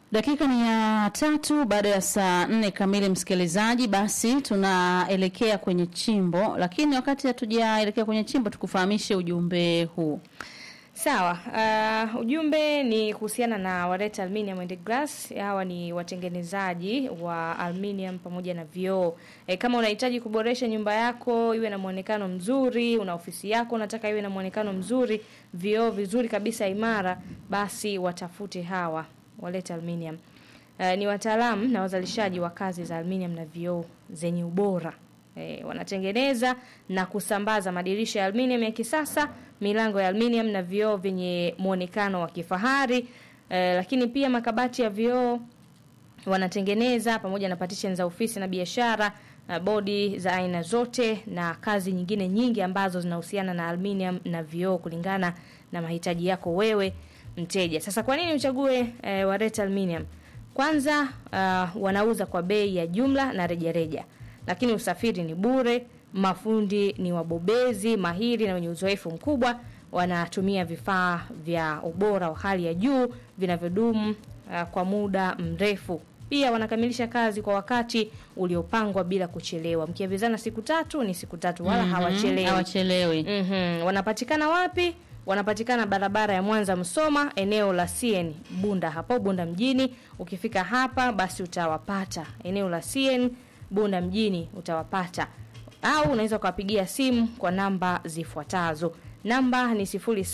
Dakika ni ya tatu baada ya saa nne kamili, msikilizaji. Basi tunaelekea kwenye chimbo, lakini wakati hatujaelekea kwenye chimbo, tukufahamishe ujumbe huu. Sawa. Uh, ujumbe ni kuhusiana na Wareta Aluminium and Glass. Hawa ni watengenezaji wa aluminium pamoja na vioo. E, kama unahitaji kuboresha nyumba yako iwe na muonekano mzuri, una ofisi yako unataka iwe na muonekano mzuri, vioo vizuri kabisa imara, basi watafute hawa Wareta Aluminium. Uh, ni wataalamu na wazalishaji wa kazi za aluminium na vioo zenye ubora. E, wanatengeneza na kusambaza madirisha ya aluminium ya kisasa, milango ya aluminium na vioo vyenye muonekano wa kifahari. E, lakini pia makabati ya vioo wanatengeneza pamoja na partition za ofisi na biashara, na bodi za aina zote na kazi nyingine nyingi ambazo zinahusiana na aluminium na vioo kulingana na mahitaji yako wewe mteja. Sasa kwa nini uchague e, Wareta Aluminium? Kwanza uh, wanauza kwa bei ya jumla na rejareja reja lakini usafiri ni bure. Mafundi ni wabobezi mahiri na wenye uzoefu mkubwa, wanatumia vifaa vya ubora wa hali ya juu vinavyodumu uh, kwa muda mrefu. Pia wanakamilisha kazi kwa wakati uliopangwa bila kuchelewa. Mkiavizana siku tatu ni siku tatu, wala Mhm, hawachelewi. hawachelewi. Mhm. Wanapatikana wapi? Wanapatikana barabara ya Mwanza Msoma, eneo la CN Bunda, hapo Bunda mjini. Ukifika hapa basi utawapata eneo la CN Bunda mjini utawapata, au unaweza ukawapigia simu kwa namba zifuatazo. Namba ni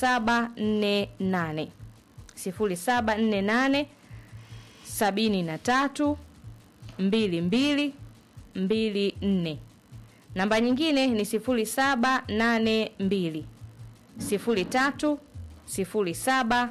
0748 0748 73 22 24. Namba nyingine ni 0782 03 07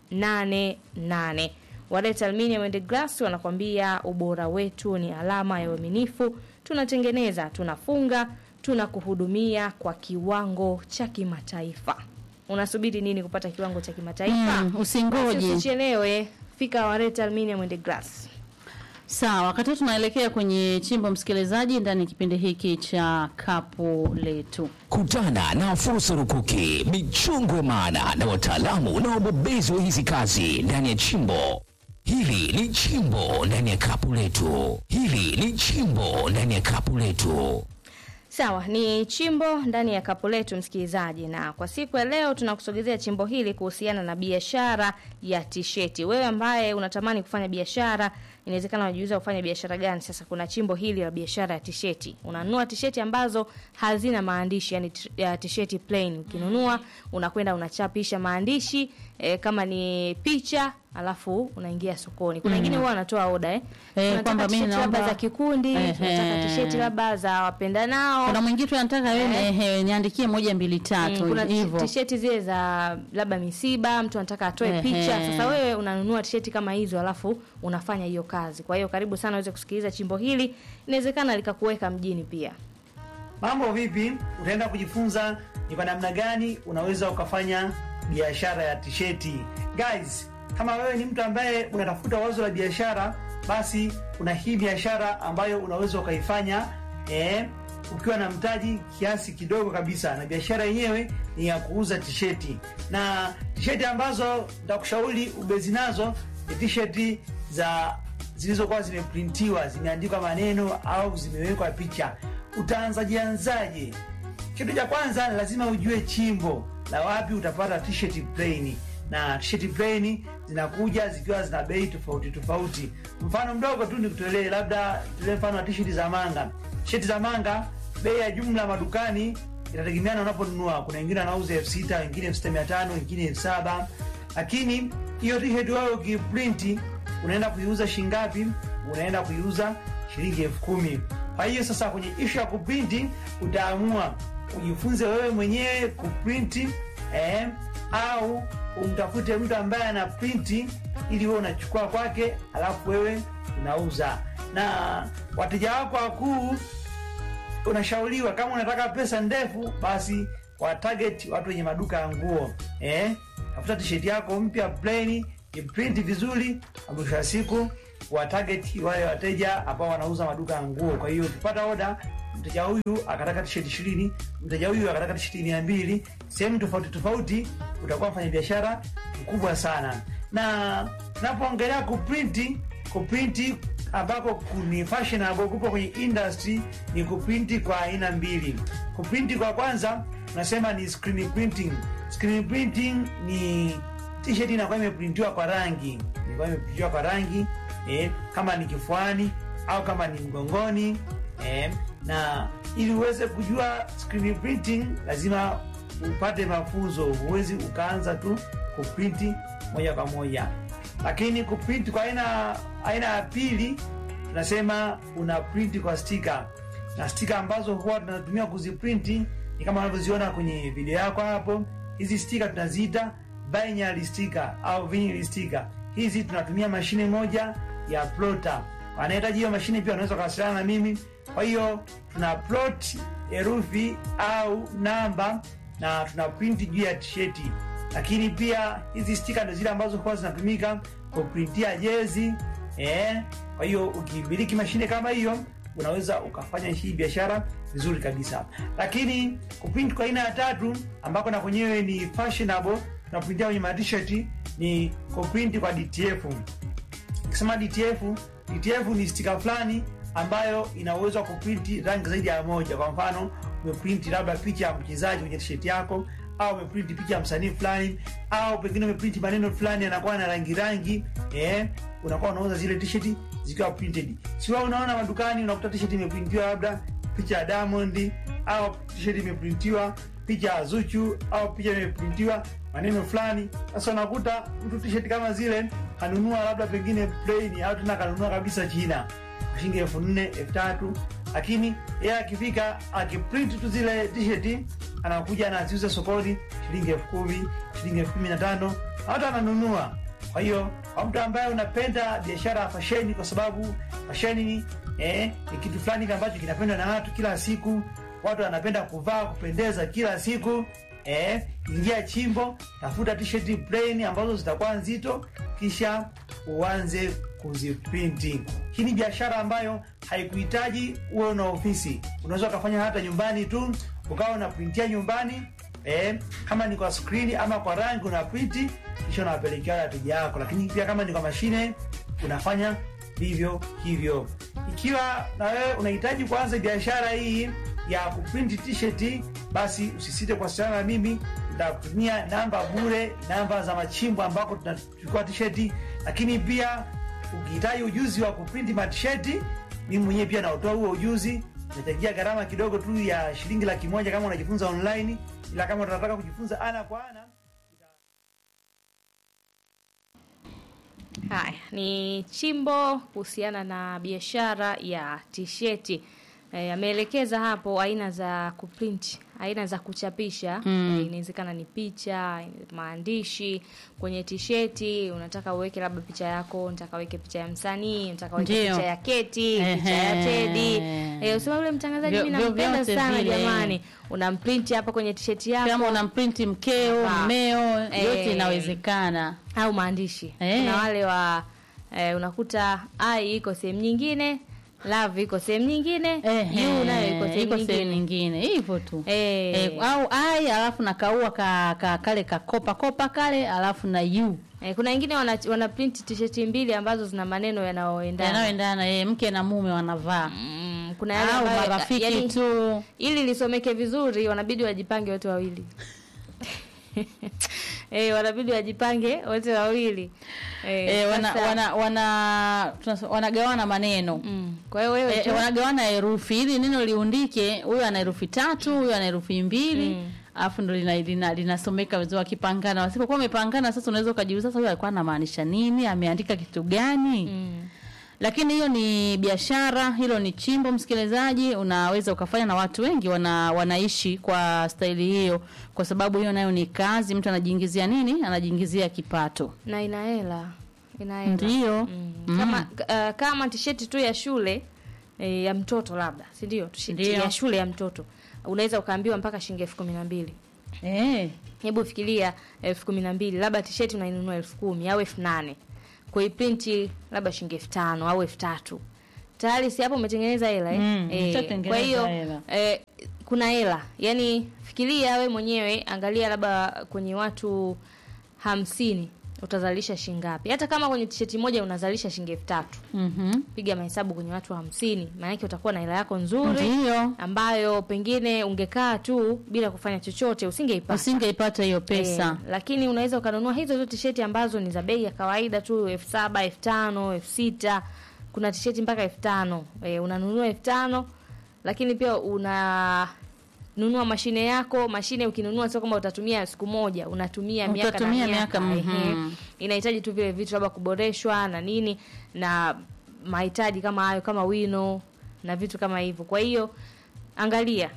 88. Wareta Aluminium and Glass wanakwambia ubora wetu ni alama ya uaminifu. Tunatengeneza, tunafunga, tunakuhudumia kwa kiwango cha kimataifa. Unasubiri nini kupata kiwango cha kimataifa? Mm, usingoje. Basi Usichelewe, fika Wareta Aluminium and Glass. Sawa, wakati tunaelekea kwenye chimbo, msikilizaji, ndani ya kipindi hiki cha kapu letu. Kutana na fursa rukuki, michongo ya maana na wataalamu na wabobezi wa hizi kazi ndani ya chimbo. Hili ni chimbo ndani ya kapu letu. Hili ni chimbo ndani ya kapu letu. Sawa, ni chimbo ndani ya kapu letu msikilizaji, na kwa siku ya leo tunakusogezea chimbo hili kuhusiana na biashara ya tisheti. Wewe ambaye unatamani kufanya biashara, inawezekana unajiuliza kufanya biashara gani? Sasa kuna chimbo hili la biashara ya tisheti. Unanunua tisheti ambazo hazina maandishi, yani t- ya tisheti plain. Ukinunua unakwenda unachapisha maandishi e, kama ni picha alafu unaingia sokoni. Kuna wengine huwa wanatoa oda eh. Eh, Tunataka kwamba mimi tisheti labda naomba- za kikundi, Ehe. tunataka tisheti labda za wapendanao. Kuna mwingine tu anataka wewe ehe, niandikie moja mbili Mm, tatu kuna hivyo. tisheti zile za labda misiba, mtu anataka atoe Ehe. picha. Sasa wewe unanunua tisheti kama hizo, alafu unafanya hiyo kazi. Kwa hiyo karibu sana uweze kusikiliza chimbo hili, inawezekana likakuweka mjini pia. Mambo vipi? Utaenda kujifunza ni kwa namna gani unaweza ukafanya biashara ya tisheti. Guys, kama wewe ni mtu ambaye unatafuta wazo la biashara, basi kuna hii biashara ambayo unaweza ukaifanya eh, ukiwa na mtaji kiasi kidogo kabisa, na biashara yenyewe ni ya kuuza tisheti, na tisheti ambazo nitakushauri ubezi nazo ni tisheti za zilizokuwa zimeprintiwa zimeandikwa maneno au zimewekwa picha. Utaanzaje anzaje? Kitu cha kwanza lazima ujue chimbo la wapi utapata t-shirt plain, na t-shirt plain zinakuja zikiwa zina bei tofauti tofauti. Mfano mdogo tu nikutolee, labda tutolee mfano wa t-shirt za manga. T-shirt za manga bei ya jumla madukani inategemeana unaponunua. Kuna wengine wanauza elfu sita wengine elfu sita mia tano wengine elfu saba lakini hiyo t-shirt wao ukiprinti unaenda kuiuza shingapi? Unaenda kuiuza shilingi elfu kumi. Kwa hiyo sasa, kwenye ishu ya kuprinti utaamua ujifunze wewe mwenyewe kuprinti eh, au umtafute mtu ambaye ana printi ili wewe unachukua kwake, alafu wewe unauza. Na wateja wako wakuu unashauriwa kama unataka pesa ndefu, basi wa target watu wenye maduka ya nguo eh, tafuta tisheti yako mpya plain, iprinti vizuri, na mwisho wa siku wa target wale wateja ambao wanauza maduka ya nguo. Kwa hiyo ukipata oda, mteja huyu akataka tisheti ishirini, mteja huyu akataka tisheti mia mbili, sehemu tofauti tofauti, utakuwa mfanya biashara mkubwa sana na tunapoongelea kuprinti kuprinti ambako ni fashionable kupo kwenye industry ni kuprinti kwa aina mbili kuprinti kwa kwanza tunasema ni screen printing screen printing ni t-shirt inakuwa imeprintiwa kwa rangi inakuwa imeprintiwa kwa rangi eh, kama ni kifuani au kama ni mgongoni eh, na ili uweze kujua screen printing lazima upate mafunzo huwezi ukaanza tu kuprinti moja kwa moja lakini kuprinti kwa aina aina ya pili tunasema una printi kwa stika na stika ambazo huwa tunatumia kuziprinti ni kama unavyoziona kwenye video yako hapo hizi stika tunaziita binary sticker au vinyl sticker hizi tunatumia mashine moja ya plotter wanahitaji hiyo mashine pia wanaweza kuwasiliana na mimi kwa hiyo tuna plot herufi au namba na tuna print juu ya tisheti lakini pia hizi stika ndo zile ambazo huwa zinatumika kuprintia jezi eh. kwa hiyo ukimiliki mashine kama hiyo unaweza ukafanya hii biashara vizuri kabisa lakini kuprint kwa aina ya tatu ambako na kwenyewe ni fashionable tunaprintia kwenye matisheti ni kuprint kwa dtf ukisema dtf dtf ni stika fulani ambayo ina uwezo wa kuprinti rangi zaidi ya moja kwa mfano umeprinti labda picha ya mchezaji kwenye tisheti yako au umeprinti picha ya msanii fulani au pengine umeprinti maneno fulani yanakuwa na rangi rangi eh, unakuwa unauza zile tisheti zikiwa printed siwa unaona madukani unakuta tisheti imeprintiwa labda picha ya diamond au tisheti imeprintiwa picha ya zuchu au picha imeprintiwa maneno fulani sasa unakuta mtu tisheti kama zile kanunua labda pengine plain au tena kanunua kabisa china shilingi elfu nne elfu tatu lakini yeye akifika akiprint tu zile tisheti anakuja anaziuza sokoni shilingi elfu kumi shilingi elfu kumi na tano hata ananunua kwa hiyo kwa mtu ambaye unapenda biashara ya fasheni kwa sababu fasheni eh, ni kitu fulani ambacho kinapendwa na watu kila siku watu wanapenda kuvaa kupendeza kila siku eh, ingia chimbo tafuta tisheti plain ambazo zitakuwa nzito kisha uanze kuziprinti hii ni biashara ambayo haikuhitaji uwe na ofisi unaweza ukafanya hata nyumbani tu ukawa unaprintia nyumbani eh, kama ni kwa skrini ama kwa rangi unaprinti kisha unawapelekea wateja wako lakini pia kama ni kwa mashine unafanya vivyo hivyo ikiwa na wewe unahitaji kuanza biashara hii ya kuprinti t-shirt basi usisite kuwasiliana na mimi nitakutumia namba bure namba za machimbo ambako tunachukua tisheti lakini pia ukihitaji ujuzi wa kuprinti matisheti mimi mwenyewe pia naotoa huo ujuzi nachangia gharama kidogo tu ya shilingi laki moja kama unajifunza online ila kama tunataka kujifunza ana kwa ana Haya ni chimbo kuhusiana na biashara ya tisheti. E, ameelekeza hapo aina za kuprint, aina za kuchapisha Mm. e, inawezekana ni picha, maandishi kwenye tisheti. Unataka uweke labda picha yako, unataka uweke picha ya msanii, unataka uweke Ndio. picha ya Keti, picha ya Ehe. Teddy. E, usema yule mtangazaji Vyo- mimi vyo- nampenda vyote sana vile. jamani, unamprint hapa kwenye tisheti yako kama una mprinti mkeo Ah. mmeo Eh. yote inawezekana au maandishi Eh. kuna wale wa eh, unakuta ai iko sehemu nyingine love iko sehemu nyingine Ehe, juu nayo iko sehemu iko sehemu nyingine nyingine hivyo tu Eh. Eh, au ai alafu na kaua ka, ka, kale kakopa kopa kale alafu na yu eh, kuna wengine wana, wana print t-shirt mbili ambazo zina maneno yanayoendana yanayoendana eh, mke na mume wanavaa mm, kuna yale au ambayo- marafiki yani, tu ili lisomeke vizuri wanabidi wajipange wote wawili eh, wanabidi wajipange wote wawili eh, eh, wana, sasa- wana, wana, tunasema- wanagawana maneno mm, kwa hiyo wewe Eh, tu- wanagawana herufi ili neno liundike huyu ana herufi tatu huyu ana herufi mbili Mm. alafu ndo linasomeka lina, linasomeka vizuri wakipangana wasipokuwa wamepangana sasa unaweza ukajiuliza sasa huyu alikuwa anamaanisha nini ameandika kitu gani mm. lakini hiyo ni biashara hilo ni chimbo msikilizaji unaweza ukafanya na watu wengi wana, wanaishi kwa staili hiyo kwa sababu hiyo nayo ni kazi mtu anajiingizia nini anajiingizia kipato na ina hela ina hela ndio Mm. Mm. kama uh, kama tisheti tu ya shule e, ya mtoto labda si ndio tisheti Ndio. ya shule ya mtoto unaweza ukaambiwa mpaka shilingi elfu kumi na mbili eh. hebu fikiria elfu kumi na mbili labda tisheti unainunua elfu kumi au elfu nane kuiprinti labda shilingi elfu tano au elfu tatu tayari si hapo umetengeneza hela eh? Mm, Eh, ushatengeneza kwa hiyo hela. eh, kuna hela yaani fikiria we mwenyewe angalia labda kwenye watu hamsini utazalisha shilingi ngapi hata kama kwenye tisheti moja unazalisha shilingi elfu tatu Mhm. piga mahesabu kwenye watu hamsini maanake utakuwa na hela yako nzuri Ndio. ambayo pengine ungekaa tu bila kufanya chochote usingeipata Usingeipata hiyo pesa. Eh, lakini unaweza ukanunua hizo hizo tisheti ambazo ni za bei ya kawaida tu elfu saba elfu tano elfu sita kuna tisheti mpaka elfu tano eh, unanunua elfu tano lakini pia una nunua mashine yako mashine ukinunua sio kwamba utatumia siku moja unatumia miaka na Utatumia miaka, miaka, ehe. mhm. inahitaji tu vile vitu labda kuboreshwa na nini na mahitaji kama hayo kama wino na vitu kama hivyo kwa hiyo angalia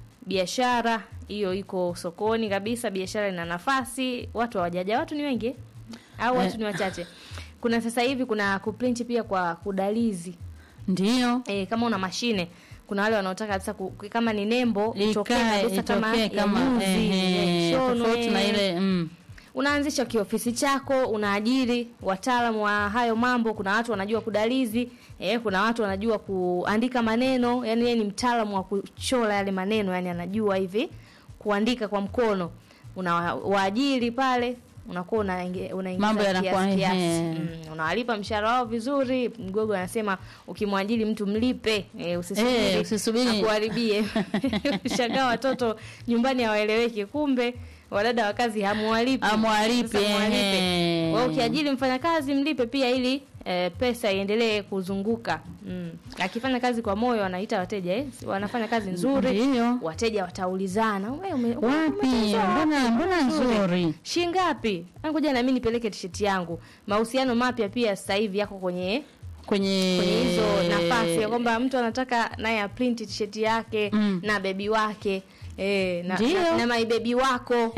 biashara hiyo iko sokoni kabisa biashara ina nafasi watu hawajaja watu ni wengi au watu Eh. ni wachache kuna sasa hivi kuna kuprinti pia kwa kudalizi Ndio. e, kama una mashine kuna wale wanaotaka kabisa ku, kama ni nembo itokee Ikae kabisa kama itokee ya kama nyuzi, ehe, ya shonwe. tofauti na ile mm. unaanzisha kiofisi chako unaajiri wataalamu wa hayo mambo kuna watu wanajua kudalizi eh, kuna watu wanajua kuandika maneno yani yeye ni mtaalamu wa kuchora yale maneno yani anajua hivi kuandika kwa mkono una waajiri pale unakuwa unaingi- unaingiza Mambo yanakuwa, kiasi kiasi. ehe. Mm, unawalipa mshahara wao vizuri mgogo anasema ukimwajiri mtu mlipe eh, usisubiri Eh, usisubiri. akuharibie shangaa watoto nyumbani hawaeleweki kumbe wadada wa kazi hamuwalipi Hamwalipi, Sasa muwalipe. ehe. Kwa hiyo ukiajiri mfanyakazi mlipe pia ili eh, pesa iendelee kuzunguka mm. akifanya kazi kwa moyo wanaita wateja eh? wanafanya kazi nzuri Ndio. wateja wataulizana "Wewe ume- Wapi? umetengeneza wapi? Mbona mbona nzuri? shilingi ngapi Ah, ngoja na mimi nipeleke tisheti yangu mahusiano mapya pia sasa hivi yako kwenye Kwenye kwenye hizo nafasi ya kwamba mtu anataka naye aprinti tisheti yake Mm. na bebi wake eh, na, Ndio. na, na maibebi wako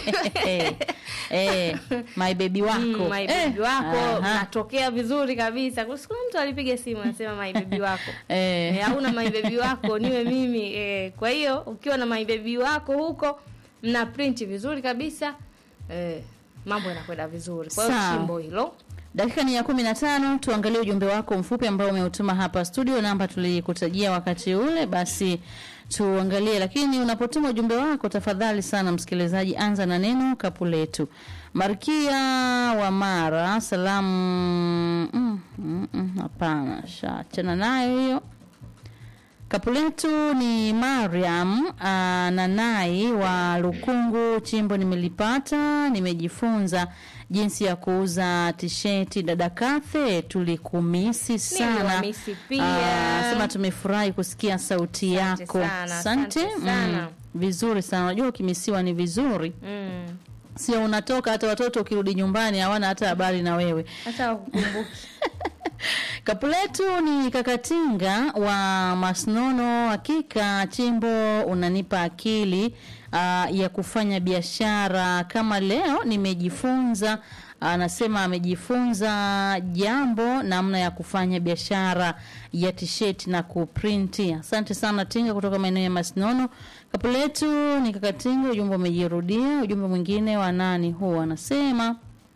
eh, eh, my baby wako. Mm, my baby Eh, wako aha. natokea vizuri kabisa Kuna siku mtu alipiga simu anasema my baby wako Eh. eh, hauna my baby wako niwe mimi eh, kwa hiyo ukiwa na my baby wako huko mna print vizuri kabisa eh, mambo yanakwenda vizuri kwa hiyo Sawa. chimbo hilo Dakika ni ya kumi na tano. Tuangalie ujumbe wako mfupi ambao umeutuma hapa studio, namba tulikutajia wakati ule, basi tuangalie. Lakini unapotuma ujumbe wako, tafadhali sana msikilizaji, anza na neno kapu letu. Markia wa Mara, salamu. Mm, mm, mm, Hapana, shaachana nayo hiyo. Kapu letu ni Mariam uh, Nanai wa Lukungu. Chimbo nimelipata, nimejifunza jinsi ya kuuza tisheti. Dada Kathe, tulikumisi sana. Niliwamisi pia. Ah, sema tumefurahi kusikia sauti Asante yako. sana, asante sana. vizuri sana. Unajua ukimisiwa ni vizuri, mm. sio unatoka hata watoto ukirudi nyumbani hawana hata habari na wewe. hata wakukumbuki Kapu letu ni Kakatinga wa Masnono. Hakika chimbo unanipa akili uh, ya kufanya biashara. Kama leo nimejifunza, anasema amejifunza jambo namna ya kufanya biashara ya tisheti na kuprinti. Asante sana Tinga kutoka maeneo ya Masnono. Kapu letu ni Kakatinga, ujumbe umejirudia. Ujumbe mwingine wa nani huu anasema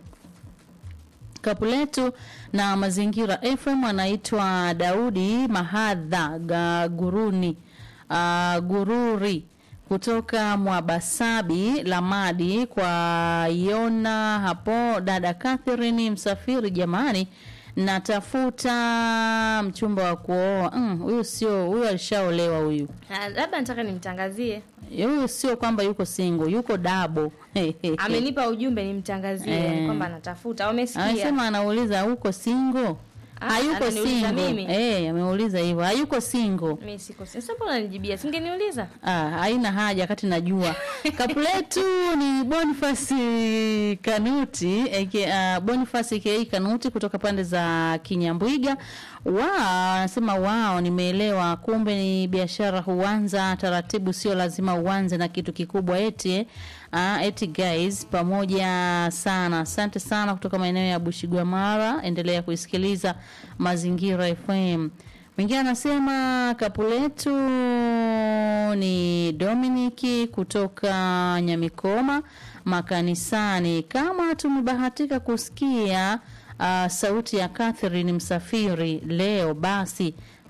kapu letu na mazingira FM anaitwa Daudi Mahadha Gaguruni uh, Gururi kutoka Mwabasabi Lamadi kwa Yona hapo. Dada Catherine Msafiri, jamani, natafuta mchumba wa kuoa. Mm, Huyu sio huyu, alishaolewa huyu. Ah, labda nataka nimtangazie Huyu sio kwamba yuko single, yuko dabo. amenipa ujumbe nimtangazie Eh. yani kwamba anatafuta wamesikia Anasema anauliza uko single? Ah, Hayuko ananiuliza single. mimi? Eh, ameuliza hivyo. Hayuko single. mi siko sasa mbona unanijibia singeniuliza Ah, haina haja wakati najua. Kapu letu ni Boniface Kanuti, aka uh, Boniface aka Kanuti kutoka pande za Kinyambwiga. Wao anasema wao, nimeelewa, kumbe ni biashara huanza taratibu, sio lazima uanze na kitu kikubwa eti eh. Ah, eti guys, pamoja sana. Asante sana kutoka maeneo ya Bushigwamara. Endelea kuisikiliza Mazingira FM. Mwingine anasema kapu letu ni Dominiki kutoka Nyamikoma makanisani. Kama tumebahatika kusikia uh, sauti ya Catherine Msafiri leo, basi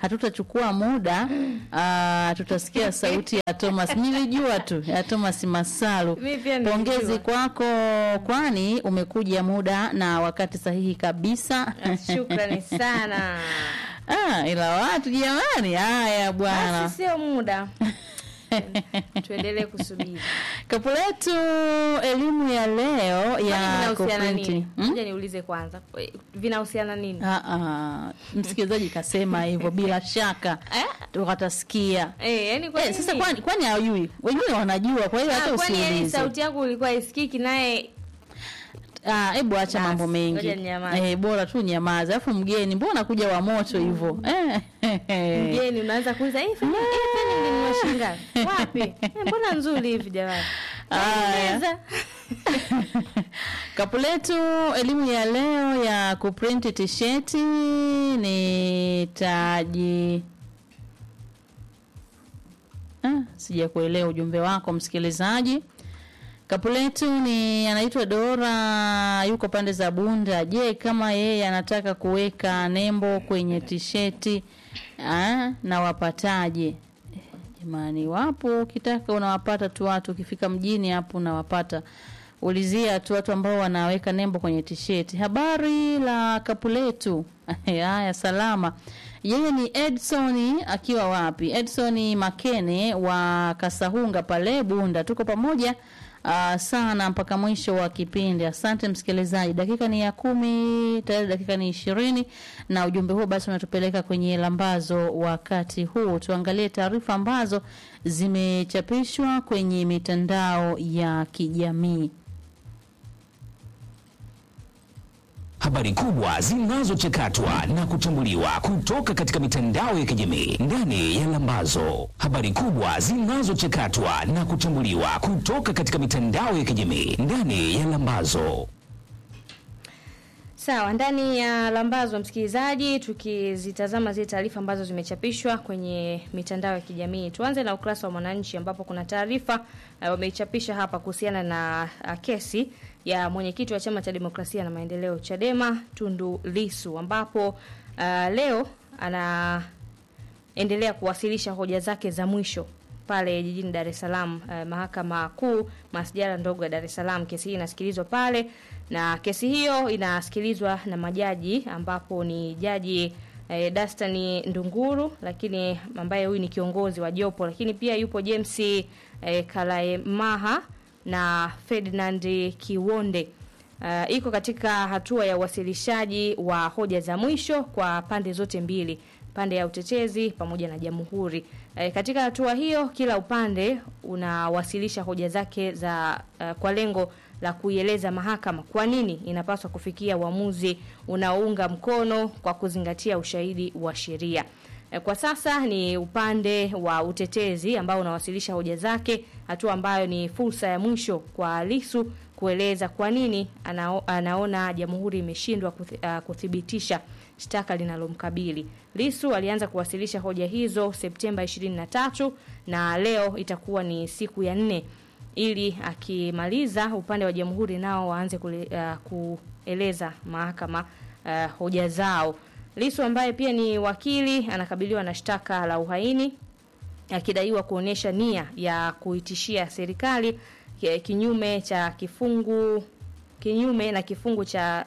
hatutachukua muda uh, tutasikia sauti ya Thomas. Nilijua tu ya Thomas Masalu. Mimi pia nilijua. Pongezi kwako, kwani umekuja muda na wakati sahihi kabisa. Shukrani sana. Ah, ila watu jamani, haya bwana. Basi sio muda. Tuendelee kusubiri. Kapu letu elimu ya leo Kwani ya vinahusiana kuprinti. nini? Hmm? Ngoja niulize kwanza. Vinahusiana nini? Ah, ah, msikilizaji kasema hivyo bila shaka Eh? tukatasikia. Eh, yani kwa Eh, sasa nini? kwani kwani hawajui? Wengine wanajua, kwa hiyo Ah, hata kwani yani usiulize. sauti yangu ilikuwa isikiki naye Ah, hebu acha Basi, mambo mengi. ngoja ninyamaze. Eh, bora tu nyamaza. Alafu mgeni, mbona kuja wa moto hivyo? Eh. mgeni unaanza kuuliza hii fanya hii fanya nilinunua shilingi ngapi? Wapi? Eh, mbona nzuri hivi jamani? Aya. Meza. Kapu letu elimu ya leo ya kuprinti tisheti ni taji. Ah, sija kuelewa ujumbe wako msikilizaji. Kapu letu ni anaitwa Dora, yuko pande za Bunda. Je, kama yeye anataka kuweka nembo kwenye tisheti ah, na wapataje? Eh, Jamani, wapo, ukitaka unawapata tu watu, ukifika mjini hapo unawapata. Ulizia tu watu ambao wanaweka nembo kwenye tisheti. Habari la kapu letu. Haya, salama. Yeye ni Edson akiwa wapi? Edson Makene wa Kasahunga pale Bunda. Tuko pamoja uh, sana mpaka mwisho wa kipindi. Asante msikilizaji. Dakika ni ya kumi, tayari dakika ni ishirini na ujumbe huo basi unatupeleka kwenye lambazo wakati huu. Tuangalie taarifa ambazo zimechapishwa kwenye mitandao ya kijamii. Habari kubwa zinazochakatwa na kuchambuliwa kutoka katika mitandao ya kijamii ndani ya Lambazo. Habari kubwa zinazochakatwa na kuchambuliwa kutoka katika mitandao ya kijamii ndani ya Lambazo. Sawa, ndani ya lambazo msikilizaji, tukizitazama zile taarifa ambazo zimechapishwa kwenye mitandao ya kijamii. Tuanze na ukurasa wa Mwananchi ambapo kuna taarifa uh, wameichapisha hapa kuhusiana na uh, kesi ya mwenyekiti wa Chama cha Demokrasia na Maendeleo Chadema Tundu Lisu ambapo uh, leo anaendelea kuwasilisha hoja zake za mwisho pale jijini Dar es Salaam eh, mahakama kuu masjala ndogo ya Dar es Salaam. Kesi hii inasikilizwa pale na kesi hiyo inasikilizwa na majaji ambapo ni jaji eh, Dastani Ndunguru, lakini ambaye huyu ni kiongozi wa jopo, lakini pia yupo James eh, Kalaemaha na Ferdinand Kiwonde. Uh, iko katika hatua ya uwasilishaji wa hoja za mwisho kwa pande zote mbili, pande ya utetezi pamoja na jamhuri. E, katika hatua hiyo kila upande unawasilisha hoja zake za uh, kwa lengo la kuieleza mahakama kwa nini inapaswa kufikia uamuzi unaounga mkono kwa kuzingatia ushahidi wa sheria. E, Kwa sasa ni upande wa utetezi ambao unawasilisha hoja zake, hatua ambayo ni fursa ya mwisho kwa Lisu kueleza kwa nini anao, anaona jamhuri imeshindwa kuthi, uh, kuthibitisha shtaka linalomkabili. Lisu alianza kuwasilisha hoja hizo Septemba 23 na leo itakuwa ni siku ya nne ili akimaliza upande wa jamhuri nao waanze kule, uh, kueleza mahakama uh, hoja zao. Lisu ambaye pia ni wakili anakabiliwa na shtaka la uhaini akidaiwa kuonyesha nia ya kuitishia serikali ki- kinyume cha kifungu kinyume na kifungu cha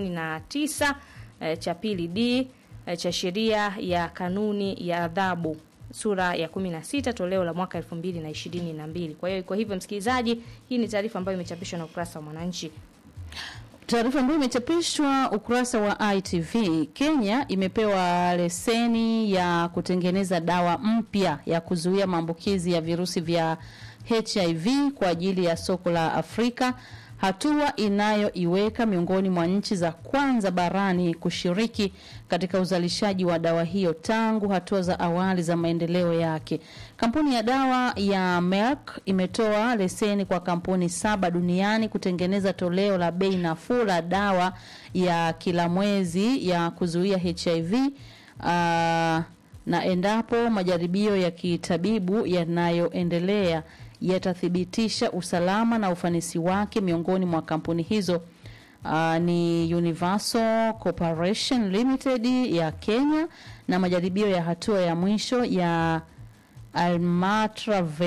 39 eh, cha pili D eh, cha sheria ya kanuni ya adhabu sura ya 16 toleo la mwaka 2022. Kwa hiyo kwa hivyo msikilizaji, hii ni taarifa ambayo imechapishwa na ukurasa wa Mwananchi. Taarifa ambayo imechapishwa ukurasa wa ITV, Kenya imepewa leseni ya kutengeneza dawa mpya ya kuzuia maambukizi ya virusi vya HIV kwa ajili ya soko la Afrika, hatua inayoiweka miongoni mwa nchi za kwanza barani kushiriki katika uzalishaji wa dawa hiyo tangu hatua za awali za maendeleo yake. Kampuni ya dawa ya Merck imetoa leseni kwa kampuni saba duniani kutengeneza toleo la bei nafuu la dawa ya kila mwezi ya kuzuia HIV uh, na endapo majaribio ya kitabibu yanayoendelea yatathibitisha usalama na ufanisi wake miongoni mwa kampuni hizo uh, ni Universal Corporation Limited ya Kenya na majaribio ya hatua ya mwisho ya Almatra